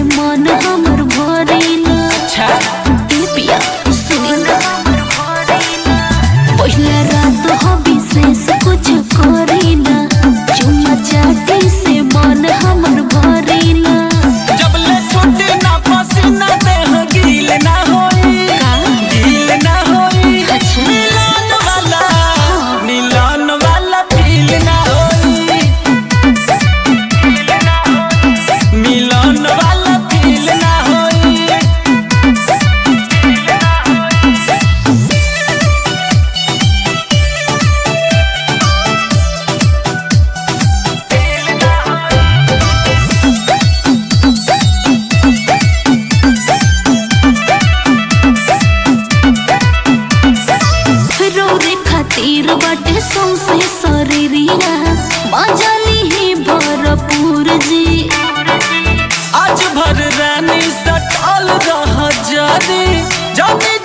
मन हमर भरेला अच्छा ए पिया सुनी पहिला रात हो विशेष कुछ करेला चुम्मा चाटी से मन हमर भरेला जब ले छोटे ना पसीना देह गील ना होई का गील ना होई अच्छा मिलन वाला मिलन वाला फील ना होई मिलन वाला फील ना होई रौरे खातिर बाटे सौसे शरीरिया मजाली ही भरपूर जी आज भर रानी सटल रह जानी जानी